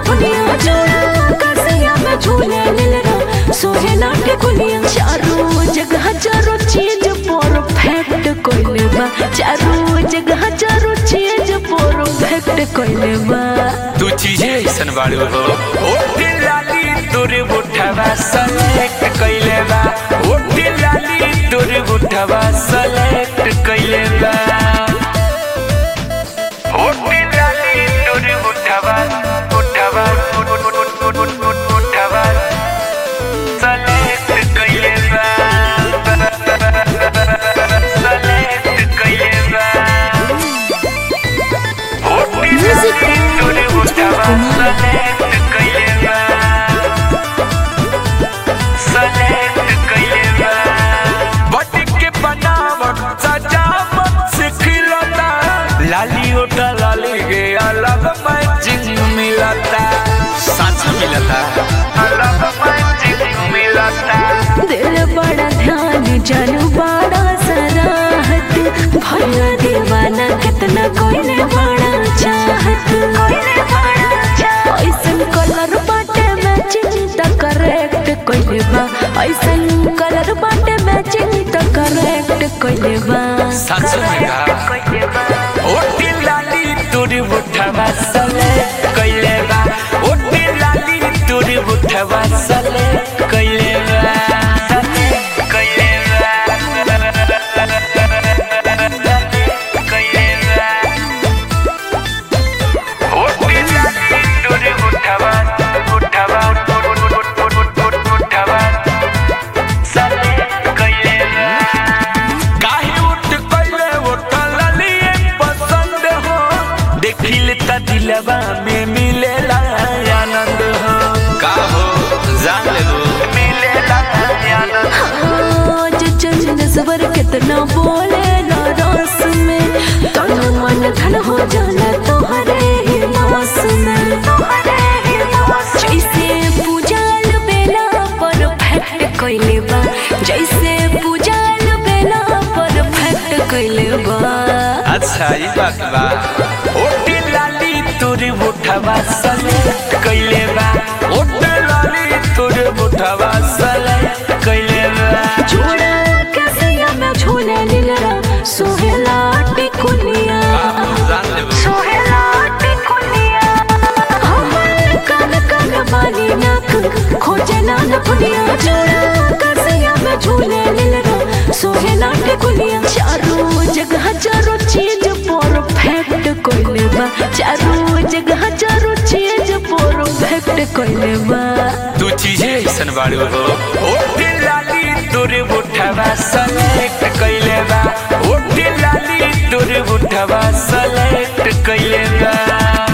दुनिया जोड़ा कसिया में झूले लीलरा सोहे नाटे कुलिया चारों जगह चारों चीज परफेक्ट कोइले बा चारों जगह चारों चीज परफेक्ट कोइले बा तू चीजे ऐसन बाड़ू हो ओटी लाली तोरे बुढ़वा सेलेक्ट कइले बा ओटी लाली तोरे बुढ़वा सेलेक्ट कइले बा ओटी लाली तोरे बुढ़वा बुढ़वा बुढ़वा सेलेक्ट कइले बा सेलेक्ट कइले बा Music by लाली ओटा लाली के अलग मैचिंग मिलता सच मिलता अलग मैचिंग मिलता दिल बड़ा ध्यान जानू बड़ा सराहत भैया दीवाना कितना कोई ने बड़ा चाहत ऐसन कलर बाटे मैचिंग त करेक्ट कोइले बा ऐसन कलर बाटे मैचिंग त करेक्ट कोइले बा सच में का ओटी लाली तोरी बुढ़वा सले कइले बा ओटी लाली तोरी बुढ़वा सले कइले बा सले कइले बा कइले बा ओटी लाली तोरी बुढ़वा बुढ़वा बुढ़वा सले कइले बा काहे उठ कइले उठ ललिए पसंद हो देखिल त दिलवा में मिलेला आनंद हो का हो जान ले लो मिलेला आनंद आज चंद सबर कितना बोले ना रस में तन मन धन हो जाना तोहरे ही नास में जैसे पूजाल बेला परफेक्ट कइले बा जैसे पूजाल बेला परफेक्ट कइले बा अच्छा ये बात बा ओटी लाली तोरे बुढ़वा सले कइले बा ओटी लाली तोरे बुढ़वा सले कइले बा जोड़ा कैसिया में झूले लीलरा सोहेला टिकुलिया जान ले सोहेला टिकुलिया हमर कान कान बाली नाक खोजे नान पुलिया जोड़ा कैसिया में झूले लीलरा सोहेला टिकुलिया चारों जगह चारों चीज परफेक्ट कोइले बा चारों जगह चारों चीज परफेक्ट कोइले बा तू चीजे ऐसन बाड़ू हो ओटी लाली तोरे बुढ़वा सेलेक्ट कइले बा ओटी लाली तोरे बुढ़वा सेलेक्ट कइले बा